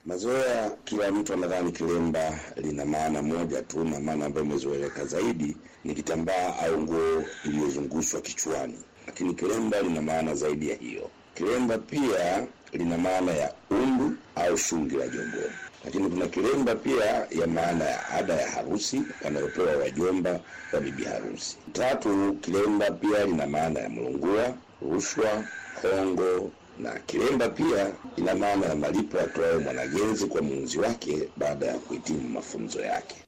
Mazoea, kila mtu anadhani kilemba lina maana moja tu, na maana ambayo imezoeleka zaidi ni kitambaa au nguo iliyozungushwa kichwani, lakini kilemba lina maana zaidi ya hiyo. Kilemba pia lina maana ya undu au shungi la jombo, lakini kuna kilemba pia ya maana ya ada ya harusi wanayopewa wajomba wa bibi harusi. Tatu, kilemba pia lina maana ya mlungua, rushwa, hongo na kilemba pia ina maana ya malipo atoayo mwanagenzi kwa muunzi wake baada ya kuhitimu mafunzo yake.